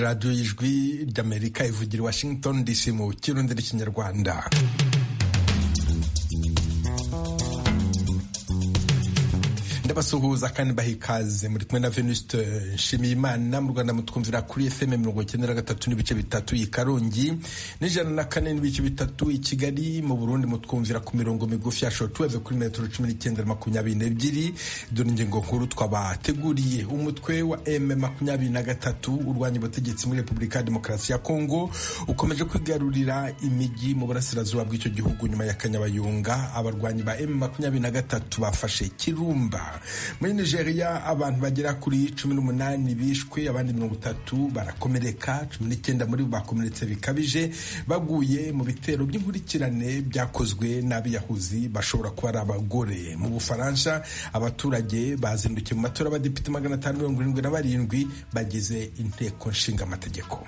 radiyo y'ijwi ry'amerika ivugira i washington dc mu kirundi n'ikinyarwanda ndabasuhuza kandi baha ikaze muri kumwe na venuste nshimiyimana mu rwanda mutwumvira kuri fm mirongo icyenda na gatatu n'ibice bitatu i karongi n'ijana na kane n'ibice bitatu i kigali mu burundi mutwumvira ku mirongo migufi ya shotuweve kuri metero cumi n'icyenda na makumyabiri n'ebyiri dore ingingo nkuru twabateguriye umutwe wa m makumyabiri na gatatu urwanya ubutegetsi muri repubulika ya demokarasi ya kongo ukomeje kwigarurira imijyi mu burasirazuba bw'icyo gihugu nyuma ya kanyabayonga abarwanyi ba m makumyabiri na gatatu bafashe kirumba muri nigeria abantu bagera kuri cumi n'umunani bishwe abandi mirongo itatu barakomereka cumi n'icyenda muri bo bakomeretse bikabije baguye mu bitero by'inkurikirane byakozwe n'abiyahuzi bashobora kuba ari abagore mu bufaransa abaturage bazindukiye mu matora y'abadepite magana atanu mirongo irindwi na barindwi bagize inteko nshinga amategeko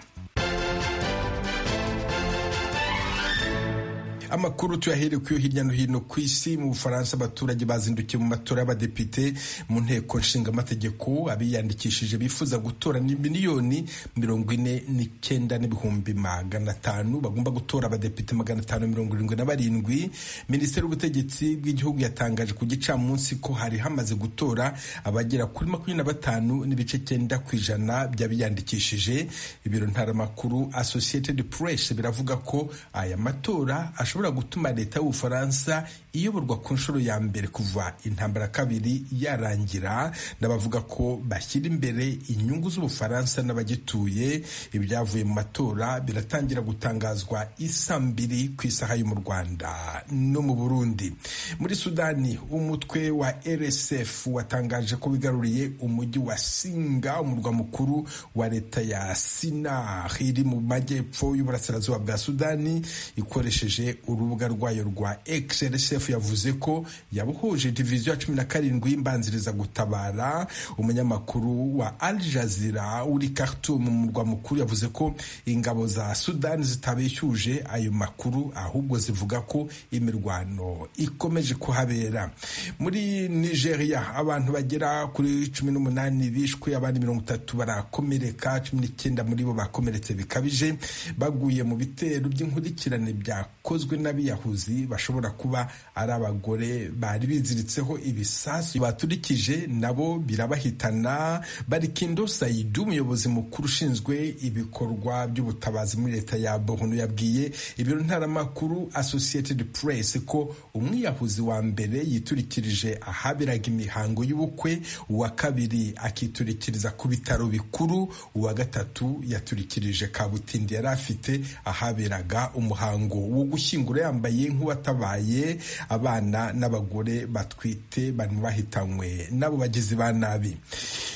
amakuru tuyaherekuye hirya no hino ku isi mu bufaransa abaturage bazindukiye mu matora y'abadepite mu nteko nshingamategeko abiyandikishije bifuza gutora ni miliyoni mirongo ine n'icyenda n'ibihumbi magana atanu bagomba gutora abadepite magana atanu mirongo irindwi na barindwi minisiteri y'ubutegetsi bw'igihugu yatangaje ku gicamunsi ko hari hamaze gutora abagera kuri makumyabiri na batanu n'ibice cyenda ku ijana by'abiyandikishije ibiro ntaramakuru associated press biravuga ko aya matora ashobora gutuma leta y'ubufaransa iyoborwa ku nshuro ya mbere kuva intambara kabiri yarangira n'abavuga ko bashyira imbere inyungu z'ubufaransa n'abagituye ibyavuye mu matora biratangira gutangazwa isa mbiri ku isaha yo mu rwanda no mu burundi muri sudani umutwe wa rsf watangaje ko wigaruriye umujyi wa singa umurwa mukuru wa leta ya sinar iri mu majyepfo y'uburasirazuba bwa sudani ikoresheje urubuga rwayo rwa xrsf yavuze ko yabuhuje diviziyo ya cumi na karindwi y'imbanziriza gutabara umunyamakuru wa al jazira uri khartoum mu murwa mukuru yavuze ko ingabo za sudani zitabeshyuje ayo makuru ahubwo zivuga ko imirwano ikomeje kuhabera muri nigeria abantu bagera kuri cumi n'umunani bishwe abandi mirongo itatu barakomereka cumi n'icyenda muri bo bakomeretse bikabije baguye mu bitero by'inkurikirane byakozwe n'abiyahuzi bashobora kuba ari abagore bari biziritseho ibisasu baturikije nabo birabahitana barikindo sayidu umuyobozi mukuru ushinzwe ibikorwa by'ubutabazi muri leta ya bohunu yabwiye ibiro ntaramakuru associated press ko umwiyahuzi wa mbere yiturikirije ahaberaga imihango y'ubukwe uwa kabiri akiturikiriza ku bitaro bikuru uwa gatatu yaturikirije kabutindi yari afite ahaberaga umuhango wo gushyingura yambaye nk'uwatabaye abana n'abagore batwite bari bahitanywe n'abo bagizi ba nabi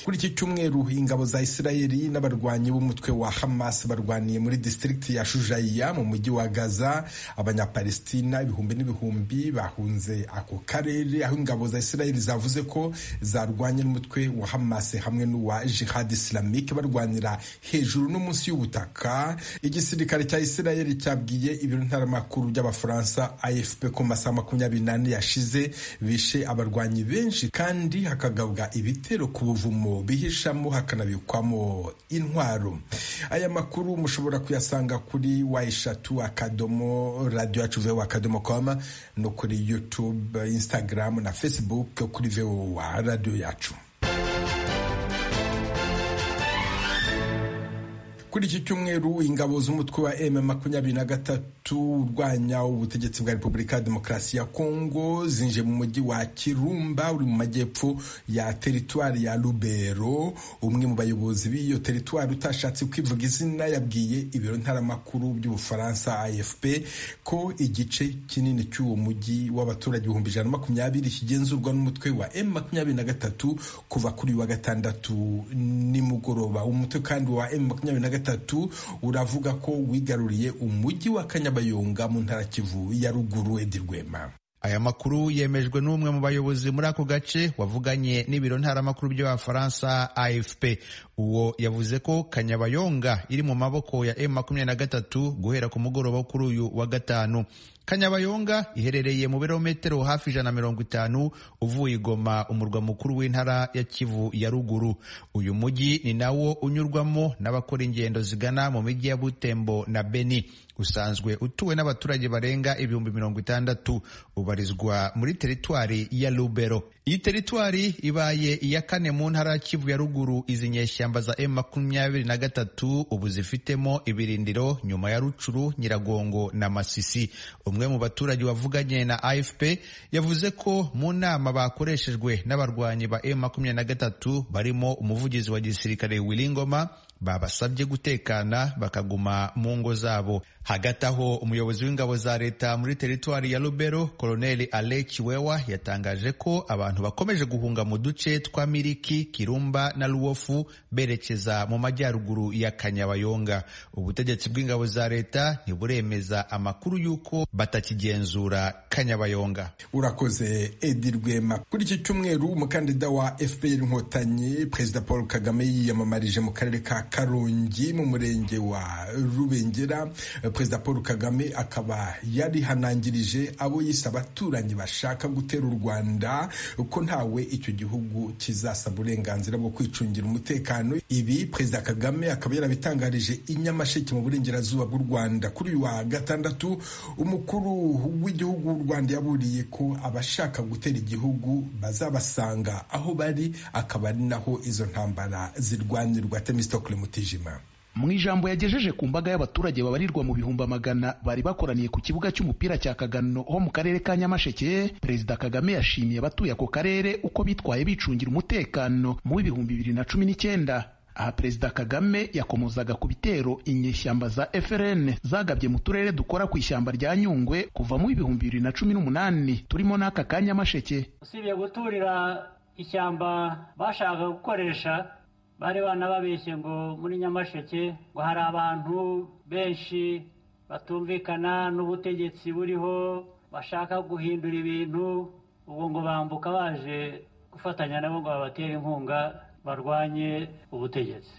kuri iki cyumweru ingabo za isirayeli n'abarwanyi b'umutwe wa hamas barwaniye muri disitirigiti ya shujaiya mu mujyi wa gaza abanyapalestina ibihumbi n'ibihumbi bahunze ako karere aho ingabo za isirayeli zavuze ko zarwanye n'umutwe wa hamas hamwe n'uwa jihad islamike barwanira hejuru no munsi y'ubutaka igisirikare cya isirayeli cyabwiye ibiro ntaramakuru by'abafaransa afp ko masaha makumyabiri n'ane yashize bishe abarwanyi benshi kandi hakagabwa ibitero ku buvumo bihishamo hakanabikwamo intwaro aya makuru mushobora kuyasanga kuri wa eshatu akadomo radiyo yacu vewa akadomo koma no kuri youtube instagram na facebook kuri vewa radiyo yacu kuri iki cyumweru ingabo z'umutwe wa m makumyabiri na gatatu urwanya ubutegetsi bwa repubulika ya demokarasi ya kongo zinje mu mujyi wa kirumba uri mu majyepfo ya teritwari ya rubero umwe mu bayobozi b'iyo teritwari utashatse kwivuga izina yabwiye ibiro ntaramakuru by'ubufaransa afp ko igice kinini cy'uwo mujyi w'abaturage ibihumbi ijana na makumyabiri kigenzurwa n'umutwe wa m makumyabiri na gatatu kuva kuri wa gatandatu nimugoroba umutwe kandi wa m makumyabiri na gatatu gatatu uravuga ko wigaruriye umujyi wa Kanyabayonga mu ntara Kivu ya ruguru Edi Rwema. Aya makuru yemejwe n'umwe mu bayobozi muri ako gace wavuganye n'ibiro ntaramakuru by'abafaransa AFP. Uwo yavuze ko Kanyabayonga iri mu maboko ya M makumyabiri na gatatu guhera ku mugoroba kuri uyu wa gatanu kanyabayonga iherereye mu birometero hafi ijana na mirongo itanu uvuye igoma umurwa mukuru w'intara ya kivu ya ruguru uyu mujyi ni nawo unyurwamo n'abakora ingendo zigana mu mijyi ya butembo na beni usanzwe utuwe n'abaturage barenga ibihumbi mirongo itandatu ubarizwa muri teritwari ya rubero iyi teritwari ibaye iya kane mu ntara ya kivu ya ruguru izi nyeshyamba za m makumyabiri na gatatu ubu zifitemo ibirindiro nyuma ya rucuru nyiragongo na masisi umwe mu baturage wavuganye na afp yavuze ko mu nama bakoreshejwe n'abarwanyi ba m makumyabiri na gatatu barimo umuvugizi wa gisirikare wiringoma babasabye gutekana bakaguma mu ngo zabo hagati aho umuyobozi w'ingabo za leta muri teritwari ya rubero koloneli ale kiwewa yatangaje ko abantu bakomeje guhunga mu duce twa miriki kirumba na ruwofu berekeza mu majyaruguru ya kanyabayonga ubutegetsi bw'ingabo za leta ntiburemeza amakuru y'uko batakigenzura kanyabayonga urakoze edi rwema kuri iki cyumweru umukandida wa fpr inkotanyi perezida paul kagame yiyamamarije mu karere ka karongi mu murenge wa rubengera perezida paul kagame akaba yarihanangirije abo yise abaturanyi bashaka gutera u rwanda ko ntawe icyo gihugu kizasaba uburenganzira bwo kwicungira umutekano ibi perezida kagame akaba yarabitangarije i nyamasheke mu burengerazuba bw'u rwanda kuri uyu wa gatandatu umukuru w'igihugu w'u rwanda yaburiye ko abashaka gutera igihugu bazabasanga aho bari akaba ari naho izo ntambara zirwanirwa temistokle mutijima mu ijambo yagejeje ku mbaga y'abaturage babarirwa mu bihumbi magana bari bakoraniye ku kibuga cy'umupira cya Kagano ho mu karere ka Nyamasheke Perezida Kagame yashimiye abatuye ako karere uko bitwaye bicungira umutekano mu w'ibihumbi bibiri na cumi n'icyenda aha perezida kagame yakomozaga ku bitero inyeshyamba za frn zagabye mu turere dukora ku ishyamba rya nyungwe kuva mu ibihumbi bibiri na cumi n'umunani turimo n'aka ka nyamasheke usibye guturira ishyamba bashakaga gukoresha bari banababeshye ngo muri nyamasheke ngo hari abantu benshi batumvikana n'ubutegetsi buriho bashaka guhindura ibintu ubu ngo bambuka baje gufatanya nabo ngo babatere inkunga barwanye ubutegetsi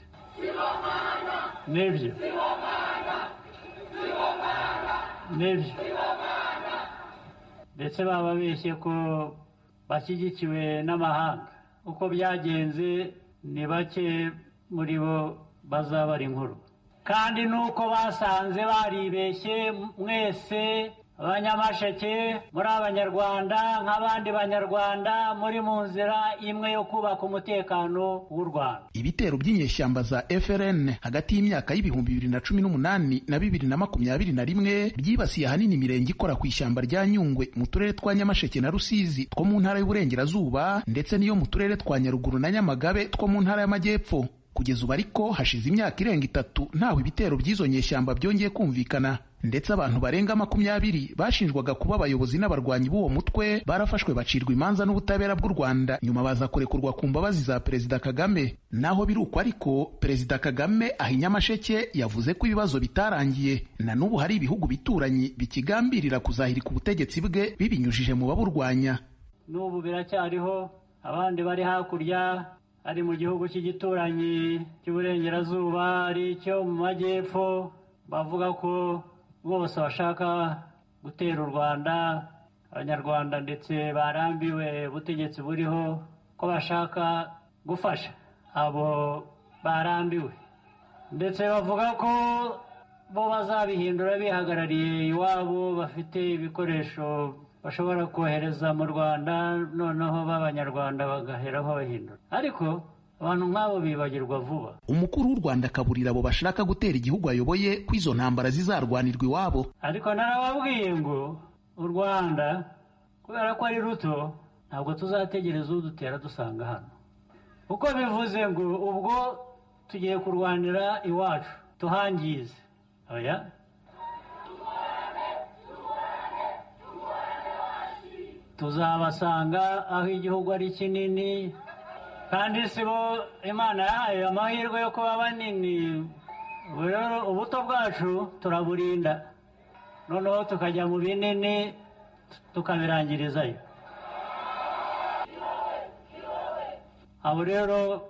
nibyo nibyo ndetse bababeshye ko bashyigikiwe n'amahanga uko byagenze ni bake muri bo bazabara inkuru kandi nuko basanze baribeshye mwese abanyamasheke muri abanyarwanda nk'abandi banyarwanda muri mu nzira imwe yo kubaka umutekano w'u rwanda ibitero by'inyeshyamba za frn hagati y'imyaka y'ibihumbi bibiri na cumi n'umunani na bibiri na makumyabiri na rimwe byibasiye ahanini imirenge ikora ku ishyamba rya nyungwe mu turere twa nyamasheke na rusizi two mu ntara y'uburengerazuba ndetse n'iyo mu turere twa nyaruguru na nyamagabe two mu ntara y'amajyepfo kugeza ubu ariko hashize imyaka irenga itatu ntaho ibitero by'izo nyeshyamba byongeye kumvikana ndetse abantu barenga makumyabiri bashinjwaga kuba abayobozi n'abarwanyi b'uwo mutwe barafashwe bacirwa imanza n'ubutabera bw'u rwanda nyuma baza kurekurwa ku mbabazi za perezida kagame naho biri uko ariko perezida kagame aha inyamasheke yavuze ko ibibazo bitarangiye na n'ubu hari ibihugu bituranyi bikigambirira kuzahirika ubutegetsi bwe bibinyujije mu baburwanya n'ubu biracyariho abandi bari hakurya ari mu gihugu cy'igituranyi cy'uburengerazuba ari icyo mu majyepfo bavuga ko bose bashaka gutera u rwanda abanyarwanda ndetse barambiwe ubutegetsi buriho ko bashaka gufasha abo barambiwe ndetse bavuga ko bo bazabihindura bihagarariye iwabo bafite ibikoresho bashobora kohereza mu rwanda noneho b'abanyarwanda bagaheraho bahindura ariko abantu nk'abo bibagirwa vuba umukuru w'u rwanda akaburira abo bashaka gutera igihugu ayoboye ko izo ntambara zizarwanirwa iwabo ariko narababwiye ngo u rwanda kubera ko ari ruto ntabwo tuzategereza udutera dusanga hano uko bivuze ngo ubwo tugiye kurwanira iwacu tuhangize oya tuzabasanga aho igihugu ari kinini kandi si bo imana yahaye amahirwe yo kuba banini rero ubuto bwacu turaburinda noneho tukajya mu binini tukabirangirizayo abo rero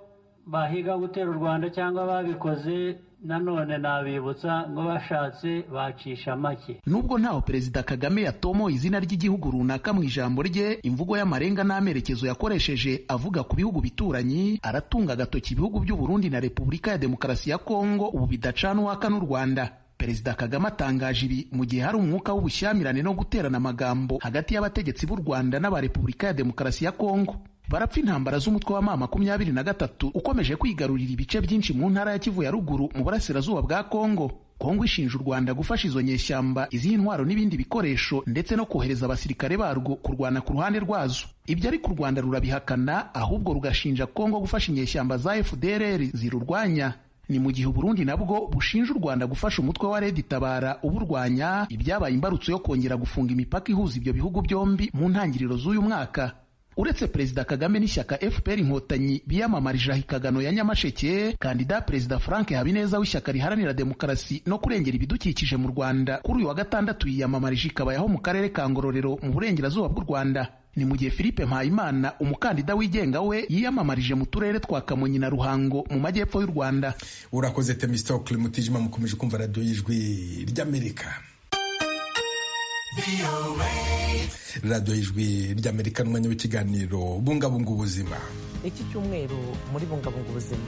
bahiga gutera u rwanda cyangwa babikoze nanone nabibutsa ngo bashatse bacisha make nubwo ntaho perezida kagame yatomoye izina ry'igihugu runaka mu ijambo rye imvugo y'amarenga n'amerekezo yakoresheje avuga ku bihugu bituranyi aratunga agatoki ibihugu by'u Burundi na repubulika ya demokarasi ya kongo ubu bidacana uwaka n'u rwanda perezida kagame atangaje ibi mu gihe hari umwuka w'ubushyamirane no guterana amagambo hagati y'abategetsi b'u rwanda n'aba repubulika ya demokarasi ya kongo barapfa intambara z'umutwe wa mama makumyabiri na gatatu ukomeje kwigarurira ibice byinshi mu ntara ya kivu ya ruguru mu burasirazuba bwa kongo kongo ishinja u rwanda gufasha izo nyeshyamba izihe ntwaro n'ibindi bikoresho ndetse no kohereza abasirikare barwo kurwana ku ruhande rwazo ibyo ariko u rwanda rurabihakana ahubwo rugashinja kongo gufasha inyeshyamba za fdrr zirurwanya ni mu gihe uburundi nabwo bushinja u rwanda gufasha umutwe wa redi tabara uburwanya ibyabaye imbarutso yo kongera gufunga imipaka ihuza ibyo bihugu byombi mu ntangiriro z'uyu mwaka uretse perezida kagame n'ishyaka fpr inkotanyi biyamamarije ahikanano ya nyamasheke kandida perezida frank habineza w'ishyaka riharanira demokarasi no kurengera ibidukikije mu rwanda kuri uyu wa gatandatu yiyamamarije ikabayaho mu karere ka ngororero mu burengerazuba bw'u rwanda ni mu gihe philippe mpayimana umukandida wigenga we yiyamamarije mu turere twa kamonyi na ruhango mu majyepfo y'u rwanda urakoze temistokle mutijima mukomeje kumva radiyo y'ijwi ry'amerika radiyo y'ijwi ry'amerika n'umwanya w'ikiganiro bungabunga ubuzima iki cyumweru muri bungabunga ubuzima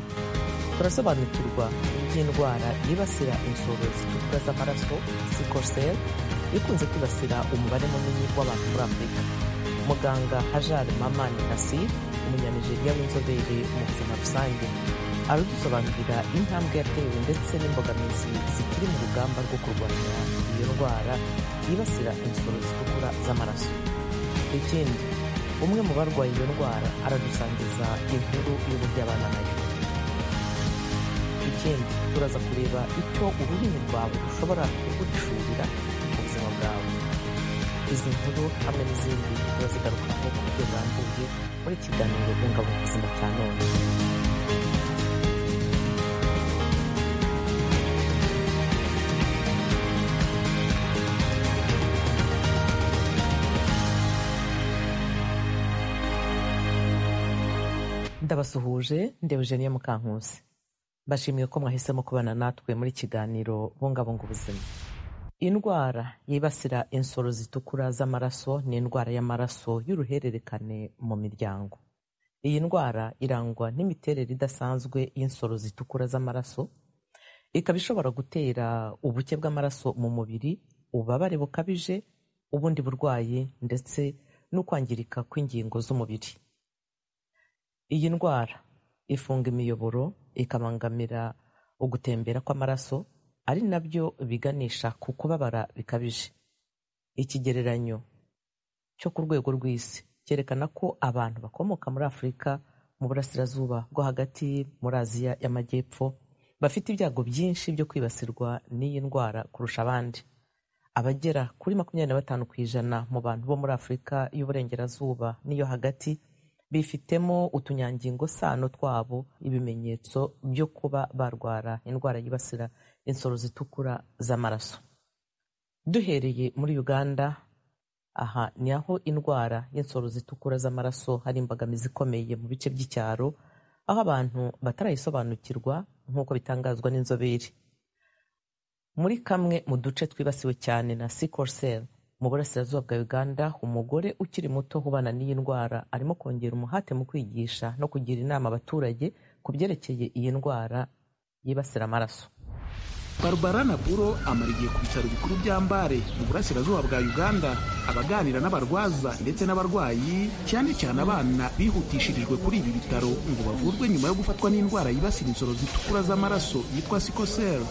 turasobanukirwa iby'indwara yibasira insoro zitukura z'amaraso sikosel ikunze kwibasira umubare munini w'abantu muri afurika muganga hajar mamani nasi umunyanigeriya w'inzobere mu buzima rusange aradusobanurira intambwe yatewe ndetse n'imbogamizi zikiri mu rugamba rwo kurwanya iyo ndwara yibasira insoro zitukura z'amaraso ikindi umwe mu barwaye iyo ndwara aradusangiza inkuru y'uburyo abana nayo ikindi turaza kureba icyo ururimi rwawe rushobora kugucurira mu buzima bwawe izi nkuru hamwe n'izindi turazigarukaho ku buryo burambuye muri ikiganiro bungabunga ubuzima cya none ndabasuhuje ndeba Eugenia Mukankusi bashimiye ko mwahisemo kubana natwe muri kiganiro bungabunga ubuzima indwara yibasira insoro zitukura z'amaraso ni indwara y'amaraso y'uruhererekane mu miryango iyi ndwara irangwa n'imiterere idasanzwe y'insoro zitukura z'amaraso ikaba ishobora gutera ubuke bw'amaraso mu mubiri ububabare bukabije ubundi burwayi ndetse no kwangirika kw'ingingo z'umubiri iyi ndwara ifunga imiyoboro ikabangamira ugutembera kw'amaraso ari nabyo biganisha ku kubabara bikabije ikigereranyo cyo ku rwego rw'isi cyerekana ko abantu bakomoka muri afurika mu burasirazuba bwo hagati muri aziya y'amajyepfo bafite ibyago byinshi byo kwibasirwa n'iyi ndwara kurusha abandi abagera kuri makumyabiri na batanu ku ijana mu bantu bo muri afurika y'uburengerazuba n'iyo hagati bifitemo utunyangingo sano twabo ibimenyetso byo kuba barwara indwara yibasira insoro zitukura z'amaraso duhereye muri uganda aha ni aho indwara y'insoro zitukura z'amaraso hari imbogamizi ikomeye mu bice by'icyaro aho abantu batarayisobanukirwa nk'uko bitangazwa n'inzobere muri kamwe mu duce twibasiwe cyane na sikorsel mu burasirazuba bwa uganda umugore ukiri muto ubana n'iyi ndwara arimo kongera umuhate mu kwigisha no kugira inama abaturage ku byerekeye iyi ndwara yibasira amaraso barbara naburo amara igihe ku bitaro bikuru bya mbare mu burasirazuba bwa uganda abaganira n'abarwaza ndetse n'abarwayi cyane cyane abana bihutishirijwe kuri ibi bitaro ngo bavurwe nyuma yo gufatwa n'indwara yibasira insoro zitukura z'amaraso yitwa sikosel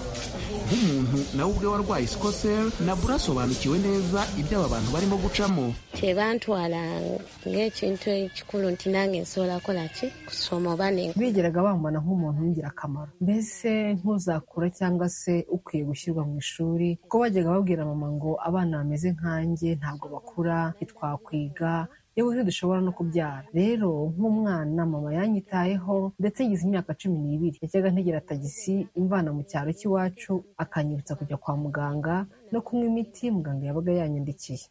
nk'umuntu nawe ubwe warwaye sikosel naburo asobanukiwe neza ibyo aba bantu barimo gucamo ffe bantwala ng'ekintu ekikulu nti nange nsobola kola ki kusoma oba bigeraga bambona nk'umuntu w'ingirakamaro mbese nk'uzakura cyangwa se ukwiye gushyirwa mu ishuri kuko bajyaga babwira mama ngo abana bameze nkanjye ntabwo bakura ntitwakwiga yewe ntidushobora no kubyara rero nk'umwana mama yanyitayeho ndetse ngize imyaka cumi n'ibiri yajyaga ntegera tagisi imvana mu cyaro cy'iwacu akanyibutsa kujya kwa muganga no kunywa imiti muganga yabaga yanyandikiye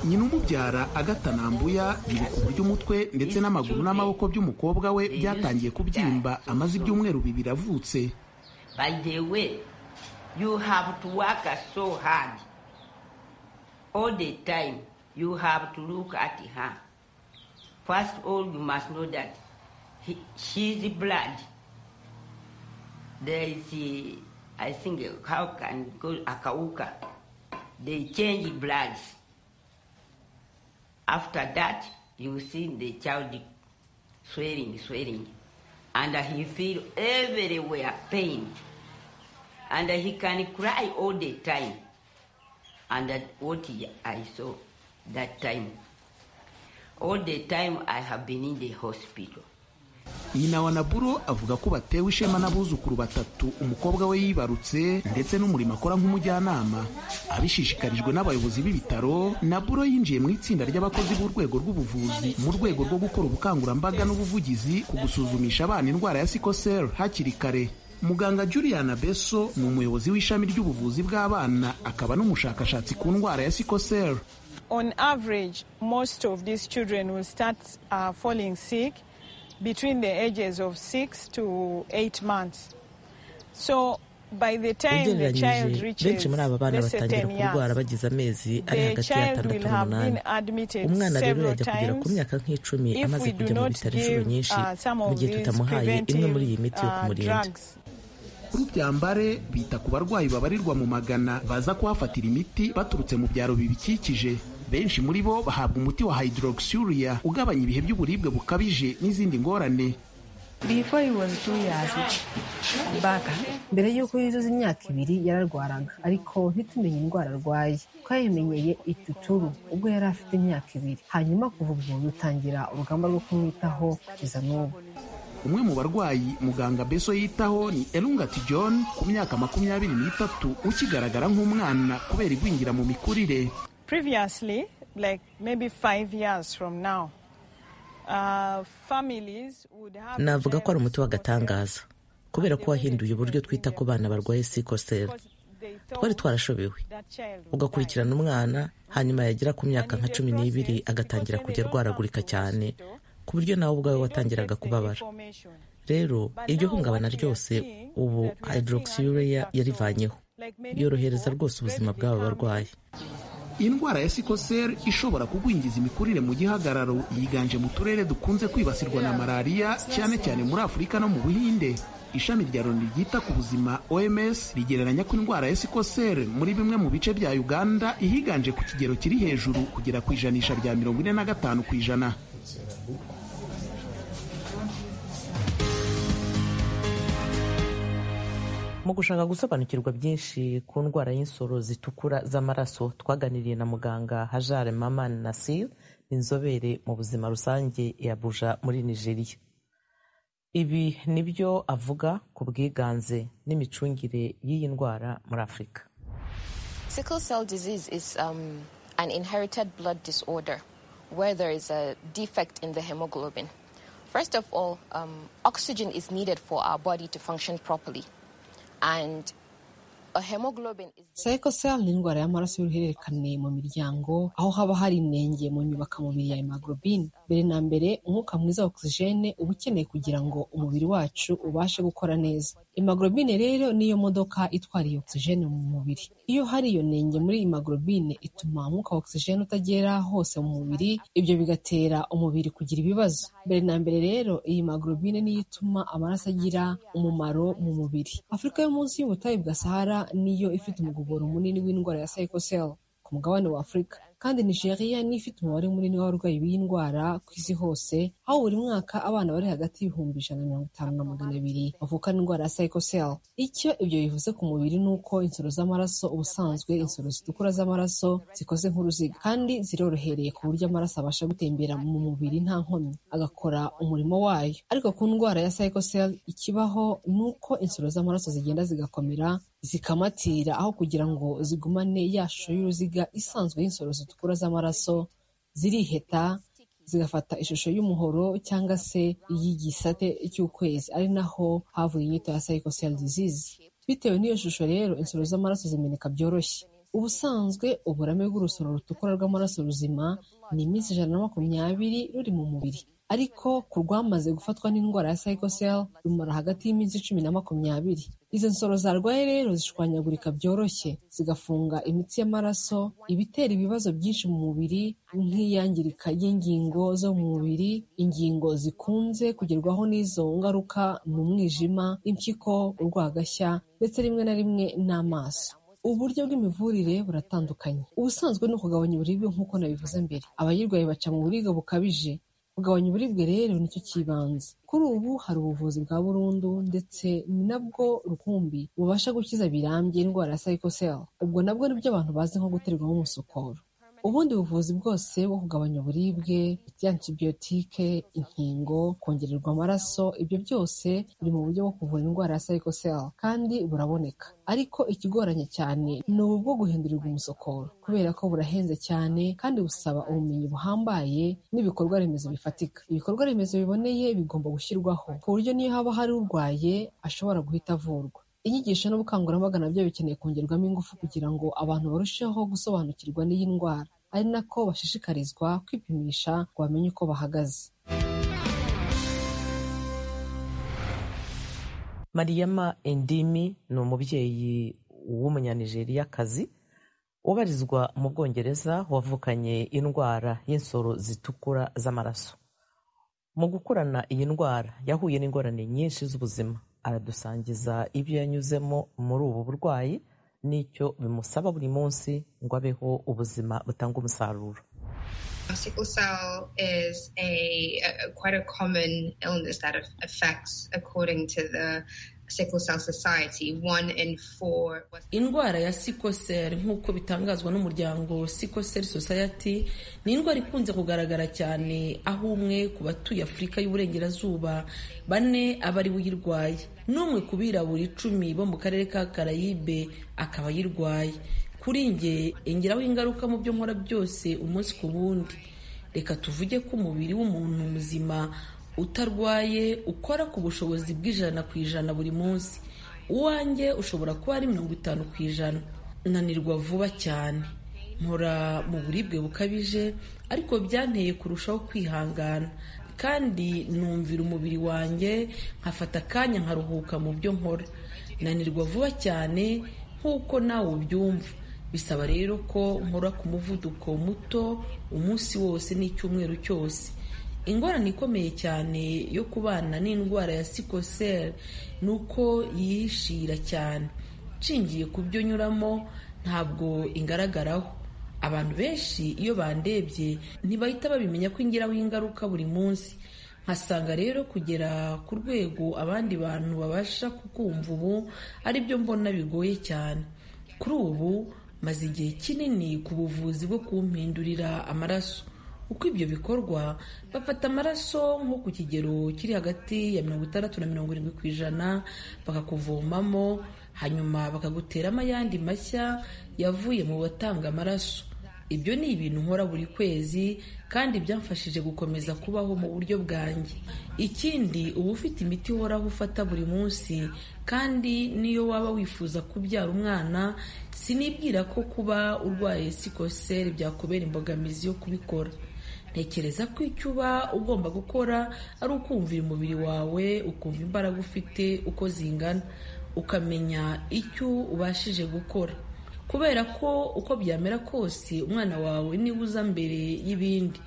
nyina umubyara agatanambuya yibuka uburyo umutwe ndetse n'amaguru n'amaboko by'umukobwa we byatangiye kubyimba amaze ibyumweru bibiri avutse By the way, you have to work so hard. All the time, you have to look at her. First of all, you must know that he, she's blood. There is, the- I think, how can go Akauka. They change bloods. After that, you see the child swearing, swearing. And he feel everywhere pain. And he can cry all the time. And that what I saw that time. All the time I have been in the hospital. nyina wa naburo avuga ko batewe ishema n'abuzukuru batatu umukobwa we yibarutse ndetse n'umurimo akora nk'umujyanama abishishikarijwe n'abayobozi b'ibitaro naburo yinjiye mu itsinda ry'abakozi b'urwego rw'ubuvuzi mu rwego rwo gukora ubukangurambaga n'ubuvugizi ku gusuzumisha abana indwara ya sikoseri hakiri kare muganga juliana beso ni umuyobozi w'ishami ry'ubuvuzi bw'abana akaba n'umushakashatsi ku ndwara ya sikoseri On average, most of these children will start uh, falling sick between the ages of six to eight months. So by the time the child ugereranyije benshi reaches muri aba bana let's say batangira 10 kurwara years, bagize amezi ari the hagati child y'atandatu will have n'umunani been admitted umwana rero several yajya kugera ku times myaka nk'icumi if amaze we do kujya mu not bitaro inshuro give nyinshi uh, some mu of gihe these tutamuhaye imwe muri iyi preventive miti yo uh, kumurinda drugs. kuri byambare bita ku barwayi babarirwa mu magana baza kuhafatira imiti baturutse mu byaro bibikikije benshi muri bo bahabwa umuti wa hydroxuria ugabanya ibihe by'uburibwe bukabije n'izindi ngorane Before he was two years back, mbere y'uko yuzuza imyaka ibiri yararwaraga ariko ntitumenye indwara arwaye twayimenyeye ituturu ubwo yari afite imyaka ibiri hanyuma kuva ubwo dutangira urugamba rwo kumwitaho kugeza n'ubu umwe mu barwayi muganga beso yitaho ni elungati john ku myaka makumyabiri n'itatu ukigaragara nk'umwana kubera igwingira mu mikurire Previously, like maybe five years from now, uh, families would have navuga ko ari umuti w'agatangaza w'agatangaza kubera ko wahinduye uburyo twita ku bana barwaye sikoseri twari twarashobewe ugakurikirana umwana hanyuma yagera ku myaka nka cumi n'ibiri agatangira kujya arwaragurika cyane ku buryo nawe ubwawe watangiraga kubabara rero iryo hungabana ryose ubu hydroxyurea yarivanyeho yorohereza rwose ubuzima bw'aba barwayi indwara ya sikoseri ishobora kugwingiza imikurire mu gihagararo yiganje mu turere dukunze kwibasirwa na malariya cyane cyane muri afurika no mu buhinde ishami rya loni ryita ku buzima oms rigereranya ko indwara ya sikoseri muri bimwe mu bice bya uganda ihiganje ku kigero kiri hejuru kugera ku ijanisha rya mirongo ine na gatanu ku ijana mu gushaka gusobanukirwa byinshi ku ndwara y'insoro zitukura z'amaraso twaganiriye na muganga hajare maman nasir inzobere mu buzima rusange ya buja muri nigeria ibi nibyo avuga ku bwiganze n'imicungire y'iyi ndwara muri afurika Sickle cell disease is um, an inherited blood disorder where there is a defect in the hemoglobin. First of all, um, oxygen is needed for our body to function properly. And a hemoglobin is. cycle cell ni indwara y'amaraso y'uruhererekane mu miryango aho haba hari inenge mu nyubakamubiri ya hemoglobin mbere na mbere umwuka mwiza wa oxygene uba ukeneye kugira ngo umubiri wacu ubashe gukora neza hemoglobine rero niyo modoka itwara iyo oxygene mu mubiri iyo hari iyo nenge muri hemoglobine ituma umwuka wa oxygene utagera hose mu mubiri ibyo bigatera umubiri kugira ibibazo mbere na mbere rero iyi hemoglobine niyo ituma amaraso agira umumaro mu mubiri afurika yo munsi y'ubutayu bwa sahara niyo ifite umugogoro munini w'indwara ya psychocell ku mugabane wa afurika kandi nigeria niyo ifite umubare munini w'abarwayi b'iyi ndwara ku isi hose aho buri mwaka abana bari hagati y'ibihumbi ijana na mirongo itanu na magana abiri bavukana indwara ya psychocell icyo ibyo bivuze ku mubiri ni uko insoro z'amaraso ubusanzwe insoro zitukura z'amaraso zikoze nk'uruziga kandi zirorohereye ku buryo amaraso abasha gutembera mu mubiri nta nkomyi agakora umurimo wayo ariko ku ndwara ya psychocell ikibaho ni uko insoro z'amaraso zigenda zigakomera zikamatira aho kugira ngo zigumane ya shusho y'uruziga isanzwe y'insoro zitukura z'amaraso ziriheta zigafata ishusho y'umuhoro cyangwa se iy'igisate cy'ukwezi ari naho havuye inyito ya psychocell disease bitewe n'iyo shusho rero insoro z'amaraso zimeneka byoroshye ubusanzwe uburame bw'urusoro rutukura rw'amaraso ruzima ni iminsi ijana na makumyabiri ruri mu mubiri ariko ku rwamaze gufatwa n'indwara ya psychocell rumara hagati y'iminsi cumi na makumyabiri izo nsoro zarwaye rero zishwanyagurika byoroshye zigafunga imitsi y'amaraso ibitera ibibazo byinshi mu mubiri nk'iyangirika ry'ingingo zo mu mubiri ingingo zikunze kugerwaho n'izo ngaruka ni umwijima impyiko urwagashya ndetse rimwe na rimwe n'amaso uburyo bw'imivurire buratandukanye ubusanzwe ni ukugabanya uburibwe nk'uko nabivuze mbere abayirwaye baca mu buribwe bukabije kugabanya uburibwe rero nicyo kibanza kuri ubu hari ubuvuzi bwa burundu ndetse ni nabwo rukumbi bubasha gukiza birambye indwara ya psychocell ubwo nabwo nibyo abantu bazi nko guterwamo umusokoro ubundi buvuzi bwose bwo kugabanya uburibwe ibyantibiyotike inkingo kongererwa amaraso ibyo byose biri mu buryo bwo kuvura indwara ya psychocell kandi buraboneka ariko ikigoranye cyane ni ubu bwo guhindurirwa umusokoro kubera ko burahenze cyane kandi busaba ubumenyi buhambaye n'ibikorwa remezo bifatika ibikorwa remezo biboneye bigomba gushyirwaho ku buryo niyo haba hari urwaye ashobora guhita avurwa inyigisho n'ubukangurambaga nabyo bikeneye kongerwamo ingufu kugira ngo abantu barusheho gusobanukirwa n'iyi ndwara ari nako bashishikarizwa kwipimisha ngo bamenye uko bahagaze mariyama endimi ni umubyeyi w'umunyanijeriya-kazi ubarizwa mu bwongereza wavukanye indwara y'insoro zitukura z'amaraso mu gukurana iyi ndwara yahuye n'ingorane nyinshi z'ubuzima aradusangiza ibyo yanyuzemo muri ubu burwayi n'icyo bimusaba buri munsi ngo abeho ubuzima butanga umusaruro Sickle cell is a, a, quite a common illness that affects, according to the Sickle Cell Society, one in four. Indwara ya sickle cell nk'uko bitangazwa n'umuryango Sickle Cell Society ni indwara ikunze kugaragara cyane aho umwe ku batuye Afurika y'Uburengerazuba bane aba ari uyirwaye n'umwe ku birabura icumi bo mu karere ka Karayibe akaba ayirwaye kuri nge ingeraho ingaruka mu byo nkora byose umunsi ku wundi reka tuvuge ko umubiri w'umuntu muzima utarwaye ukora ku bushobozi bw'ijana ku ijana buri munsi uwanjye ushobora kuba ari mirongo itanu ku ijana nanirwa vuba cyane nkora mu buribwe bukabije ariko byanteye kurushaho kwihangana kandi numvira umubiri wanjye nkafata akanya nkaruhuka mu byo nkora nanirwa vuba cyane nk'uko nawe ubyumva bisaba rero ko nkora ku muvuduko muto umunsi wose n'icyumweru cyose ingorane ikomeye cyane yo kubana n'indwara ya sikoseri ni uko yihishira cyane nshingiye ku byo nyuramo ntabwo ingaragaraho abantu benshi iyo bandebye ntibahita babimenya ko ingiraho ingaruka buri munsi nkasanga rero kugera ku rwego abandi bantu babasha kukumva ubu ari byo mbona bigoye cyane kuri ubu maze igihe kinini ku buvuzi bwo kumpindurira amaraso uko ibyo bikorwa bafata amaraso nko ku kigero kiri hagati ya mirongo itandatu na mirongo irindwi ku ijana bakakuvomamo hanyuma bakaguteramo ayandi mashya yavuye mu batanga amaraso ibyo ni ibintu nkora buri kwezi kandi byamfashije gukomeza kubaho mu buryo bwanjye ikindi uba ufite imiti uhoraho ufata buri munsi kandi niyo waba wifuza kubyara umwana sinibwira ko kuba urwaye sikoseri byakubera imbogamizi yo kubikora ntekereza ko icyo uba ugomba gukora ari ukumvira umubiri wawe ukumva imbaraga ufite uko zingana ukamenya icyo ubashije gukora kubera ko uko byamera kose umwana wawe niba uza mbere y'ibindi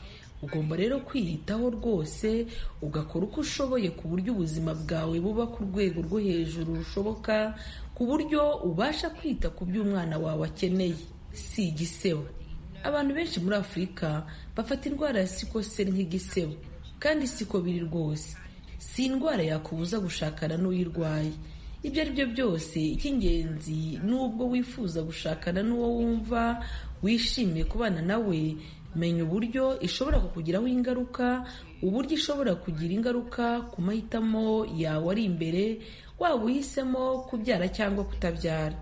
ugomba rero kwiyitaho rwose ugakora uko ushoboye ku buryo ubuzima bwawe buba ku rwego rwo hejuru rushoboka ku buryo ubasha kwita ku byo umwana wawe akeneye si igisebo abantu benshi muri afurika bafata indwara ya sikoseri nk'igisebo kandi siko biri rwose si indwara yakubuza gushakana n'uyirwaye ibyo ari byo byose icy'ingenzi n'ubwo wifuza gushakana n'uwo wumva wishimiye kubana nawe menya uburyo ishobora kukugiraho ingaruka uburyo ishobora kugira ingaruka ku mahitamo yawe ari imbere waba uhisemo kubyara cyangwa kutabyara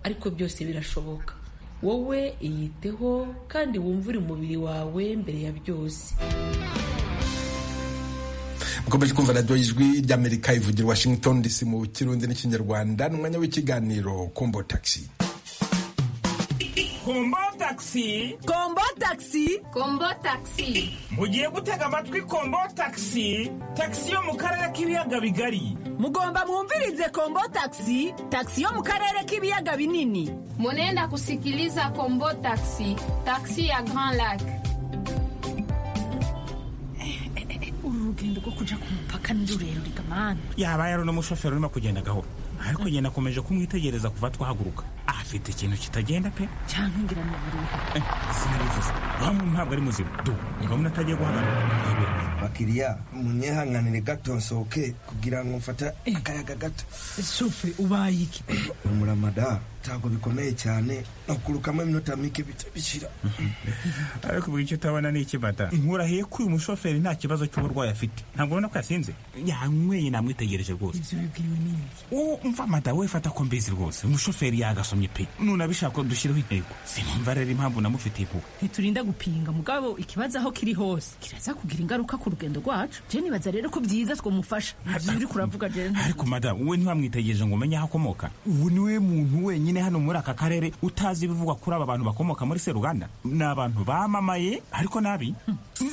ariko byose birashoboka wowe iyiteho kandi wumvire umubiri wawe mbere ya byose mukomeje kumva radiyo y'ijwi ry'amerika ivugira washington dc mu kirundi n'ikinyarwanda ni umwanya w'ikiganiro kombo taxi kombo tagisi kombo tagisi kombo tagisi mugiye gutega amatwi kombo tagisi tagisi yo mu karere k'ibiyaga bigari mugomba mwumvirize kombo tagisi tagisi yo mu karere k'ibiyaga binini munenda kusikiliza kombo tagisi tagisi ya grand lac urugendo rwo kujya ku mupaka ni rurerure gamani yaba yari n'umushoferi urimo kugenda gahoro ariko njye nakomeje kumwitegereza kuva twahaguruka afite ikintu kitagenda pe cyangwa ingira mu bururu sinabivuze bamwe ntabwo ari muzima du ngabona atagiye guhagarara bakiriya munyehanganire gato nsohoke kugira ngo mfata akayaga gato sufe ubaye iki umuramada ntabwo bikomeye cyane nakurukamo iminota mike bitabishyira ariko buri icyo utabona ni ikimata nkurahiye ko uyu mushoferi nta kibazo cy'uburwayi afite ntabwo ubona ko yasinze yanyweye namwitegereje rwose ibyo bibwiwe n'ibyo uwo mvamada we fata ko mbizi rwose umushoferi yagasomye pe nunabishaka dushyireho intego sinumva rero impamvu namufitiye kuba ntiturinda gupinga mugabo ikibazo aho kiri hose kiraza kugira ingaruka ku urugendo rwacu je nibaza rero ko byiza twamufasha uri kuravuga je ariko madamu we ntiwamwitegereje ngo umenye aho akomoka ubu niwe muntu wenyine hano muri aka karere utazi ibivugwa kuri aba bantu bakomoka muri seruganda ni abantu bamamaye ariko nabi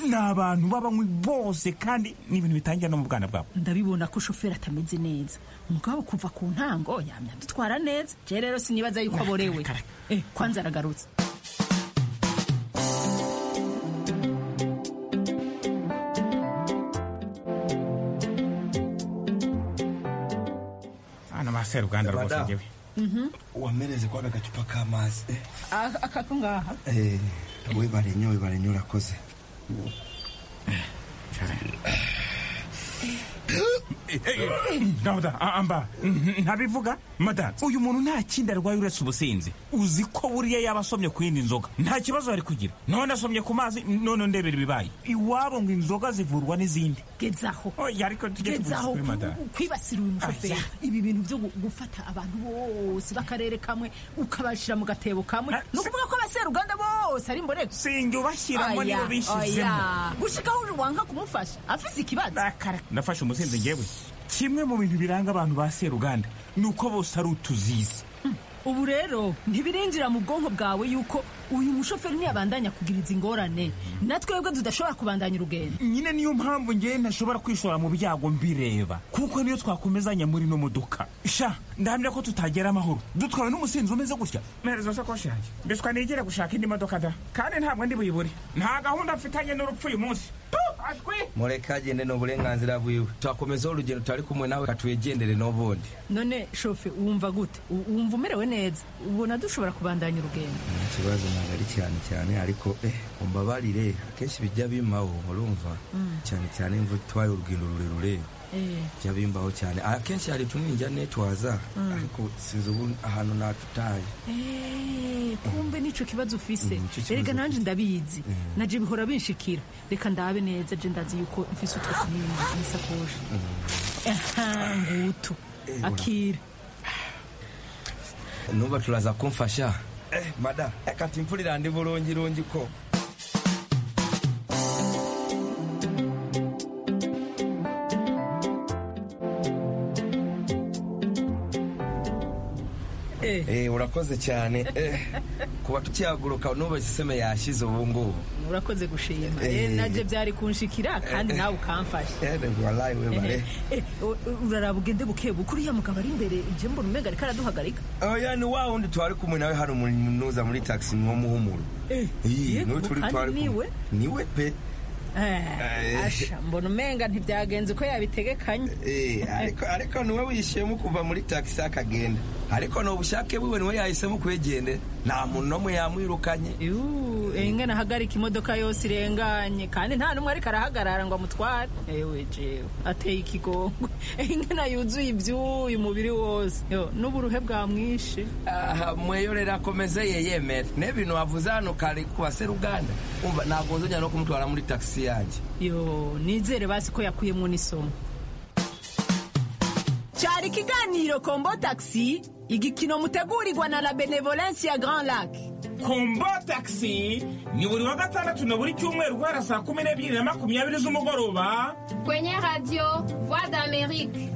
ni abantu b'abanywi bose kandi ni ibintu bitangira no mu bwana bwabo ndabibona ko shoferi atameze neza mugabo kuva ku ntango yamya dutwara neza je rero sinibaza yuko aborewe eh kwanza aragarutse seruganda rwose ngewe wamereze kwa gacupa k'amazi akako ngaha we barenyowe barenyo urakoze dawuda amba ntabivuga mada uyu muntu nta kindi arwaye uretse ubusinzi uzi ko buriya yaba asomye ku yindi nzoga nta kibazo ari kugira none asomye ku mazi none ndebera ibibaye iwabo ngo inzoga zivurwa n'izindi gezaho ariko tujye tuvuze kuri mada kwibasira uyu mushoferi ibi bintu byo gufata abantu bose b'akarere kamwe ukabashyira mu gatebo kamwe ni ukuvuga ko abaseruganda bose ari mborego sinjye ubashyiramo niba bishyizemo gushikaho uje wanga kumufasha afise ikibazo nafashe umusinzi ngewe kimwe mu bintu biranga abantu ba seruganda ni uko bose ari utuzizi ubu rero ntibirinjira mu bwonko bwawe yuko uyu mushoferi ntiyabandanya kugira izi ngorane na twebwe tudashobora kubandanya urugendo nyine niyo mpamvu ngewe ntashobora kwishora mu byago mbireba kuko niyo twakomezanya muri ino modoka sha ndahamya ko tutagera amahoro dutwawe n'umusinzi umeze gutya mpereza sakoshi yanjye mbiswa nigere gushaka indi modoka da kandi ntabwo ndi buyibure nta gahunda mfitanye n'urupfu uyu munsi mureka agende ni uburenganzira bwiwe twakomezaho urugendo tutari kumwe nawe katwegendere n'ubundi none shofe wumva gute wumva umerewe neza ubona dushobora kubandanya urugendo nta kibazo ntabwo ari cyane cyane ariko umbabarire akenshi bijya bimaho urumva cyane cyane imvura itwaye urugendo rurerure bijya bimbaho cyane akenshi hari tunijya netwaza ariko sinzi ubu ahantu natutaye kumbe nicyo kibazo ufise erega nanjye ndabizi najye bihora binshikira reka ndabe neza je ndazi yuko mfise utwo tunini mu isakoshi ngutu akira nuba turaza kumfasha mada reka imvura irande burungirungi ko urakoze cyane kuba tukihaguruka n'ubu isiseme yashyize ubu ngubu urakoze gushima nabyo byari kunshikira kandi nawe ukamfasha uraraba ugende buke bukuru uriya mugabo ari imbere ibyo mbona umwega ariko araduhagarika oya ni wa wundi twari kumwe nawe hari umunuza muri tagisi ni wo muhumuro ni we pe asha mbona umenga ntibyagenze uko yabitegekanye ariko niwe wishyuyemo kuva muri tagisi akagenda ariko ni ubushake bwiwe niwe yahisemo kwegende nta muntu n'umwe yamwirukanye ingana ahagarika imodoka yose irenganye kandi nta n'umwe ariko arahagarara ngo amutware ewe jewe ateye ikigongo ingana yuzuye ibyuyu mubiri wose n'uburuhe bwamwishe mweyorera akomeze ye yemera n'ibintu wavuze hano kari ku baseruganda ntabwo nzongera no kumutwara muri tagisi yanjye yo nizere basi ko yakuyemo n'isomo cyari ikiganiro kombo tagisi igikino mutegurirwa na la benevolence ya grand lac kombo tagisi ni buri wa gatandatu na buri cyumweru guhera saa kumi n'ebyiri na makumyabiri z'umugoroba kwenye radio voix d'amerique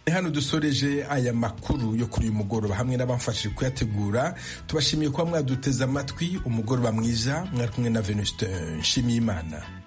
ni hano dusoreje aya makuru yo kuri uyu mugoroba hamwe n'abamfashije kuyategura tubashimiye kuba mwaduteze amatwi umugoroba mwiza mwari kumwe na venuste nshimiyimana